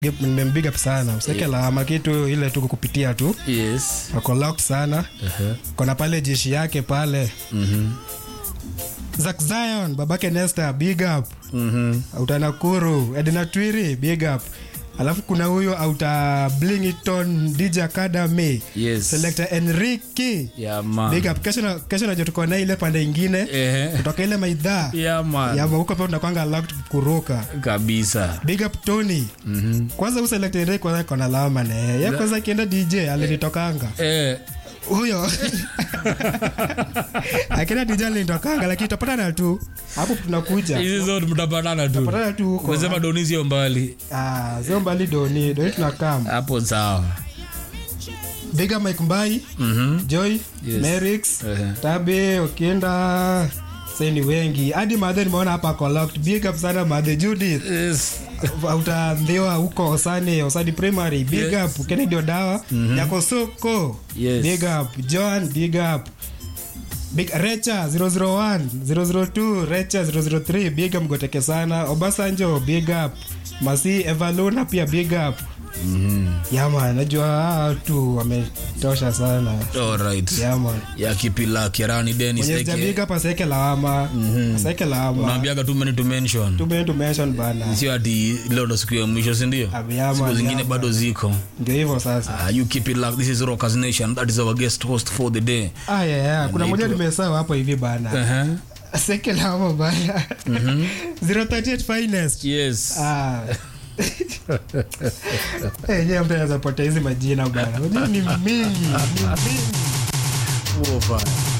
nimembiga up sana useke lawama kitu ile tu kukupitia tu yes ako locked sana uh-huh. kona pale jeshi yake pale mm-hmm. Zack Zion babake Nesta big up Mm-hmm. auta Nakuru Edna Twiri big up alafu kuna huyo auta Blington DJ Academy yes selector Enrique yeah, man. big up kesho na- kesho najua tuko na ile pande ingine Ehe. kutoka ile maidhaa yeah, man. yama huko pia tunakwanga locked kuruka kabisa big up Tony mm-hmm. kwanza huyu select Enrique kwanza kona lawama na yeye Yeye kwanza akienda DJ alinitokanga eh, huyo akienda DJ alinitokanga lakini tutapatana tu hapo tunakuja hizi zote mtapatana tu tutapatana tu huko umesema doni sio mbali ah sio mbali doni doni tunakam hapo sawa big up Mike Mbai mm-hmm. Joy Yes. Merix Ehe. Tabe Okienda sasa ni wengi hadi madhe nimeona hapa ako locked big up sana madhe Judith yes. utaambiwa huko Osani Osani Primary big Yes. up Kennedy Odawa yako soko Yes. big up John big up Big Recha 001 002 Recha 003 big up Goteke sana Obasanjo big up Masi Evaluna pia big up mm-hmm. Yama najua hawa watu wametosha sana Alright. Yama ya kipila kirani denis Mwenye eke sijabig up aseke lawama aseke lawama unaambiaga too many to mention tume to mention bana sio ati leo ndo siku ya mwisho sindio Abiyama, siku zingine abiyama. bado ziko ndio hivyo sasa uh, you keep it like this is rockers nation that is our guest host for the day Ah, yeah, yeah. kuna moja Anaitwa- nimesahau hapo hivi bana uh-huh. seke lawama bana 038 finest yes Ah. Eh, je, mtu anaweza potea hizi majina bana Unajua ni mingi ni mingi Uo, fine.